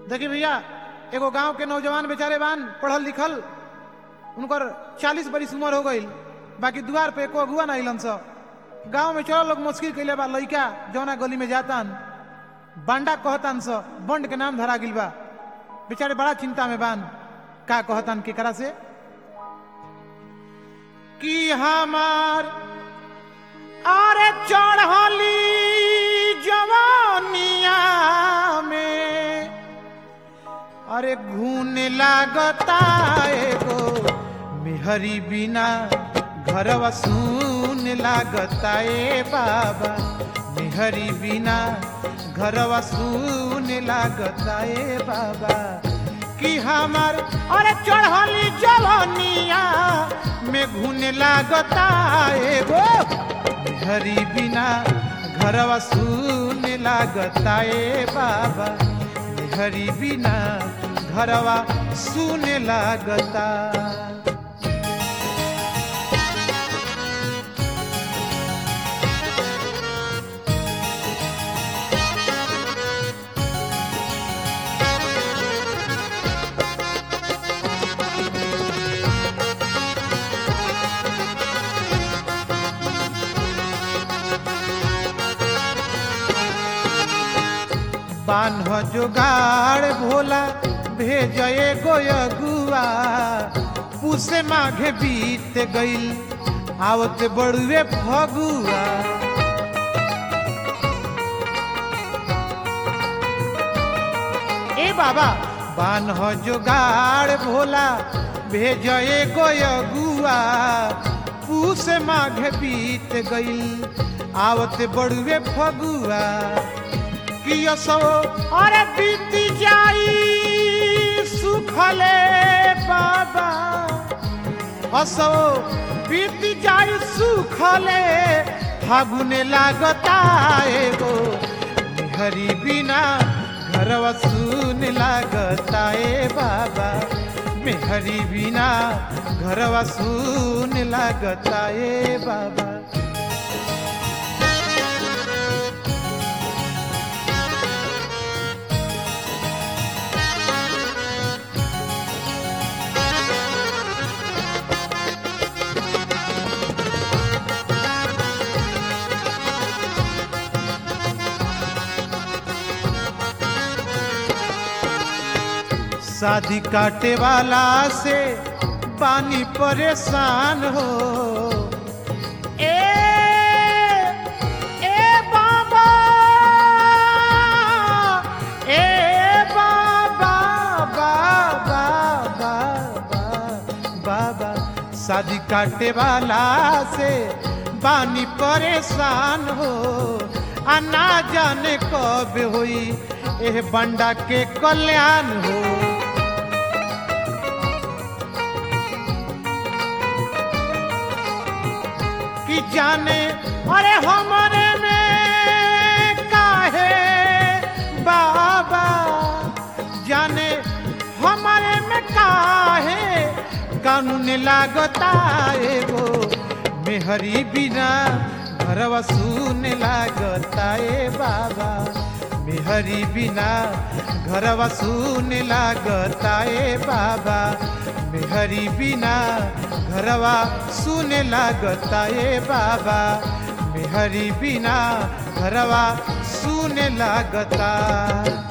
देखिए भैया एगो गांव के नौजवान बेचारे बान पढ़ल लिखल उनकर चालीस बरिस उम्र हो गई बाकी द्वार पे एको अगुआ ना अइलन स गांव में चलो लोग मुश्किल कैले बा लइका जौना गली में जातान बांडा कहतान स बंड के नाम धरा गिल बा बेचारे बड़ा चिंता में बान का कहतान केकरा से कि हमार अरे चढ़ली जवानिया में अरे घून लागता एगो मेहरी बिना घरवा सुन लागता ए बाबा मेहरी बिना घरवा सुन लागता ए बाबा कि हमार अरे चढ़ली जवानिया में घून लागता एगो मेहरी बिना घरवा सुन लागता ए बाबा हरी बिना घरवा सुने लागता बान्ह जोगाड़ भोला भेजए गोयगुआ पुसे माघे बीत गईल आवत बड़ुए फगुआ ए बाबा बान्ह जोगाड़ भोला भेजए गोयगुआ पुसे माघे बीत गईल आवत बड़ुए फगुआ कियसो अरे बीती जाई सुखले बाबा हसो बीती जाई सुखले फागुने लागता एगो हरी बिना घरवा सुन लागता ए बाबा मेहरी बिना घरवा सुन लागता ए बाबा शादी काटे वाला से पानी परेशान हो ए ए बाबा ए बाबा बाबा बाबा बाबा शादी काटे वाला से पानी परेशान हो आ ना जाने कब हुई एह बंडा के कल्याण हो कि जाने अरे हमारे में काहे बाबा जाने हमारे में काहे कानून लागता एगो मेहरी बिना घरवा सुन लागता ए बाबा मेहरी बिना घरवा सुन लागता ए बाबा मेहरी बिना घरवा सुन लागता ए बाबा मेहरी बिना घरवा सुन लागता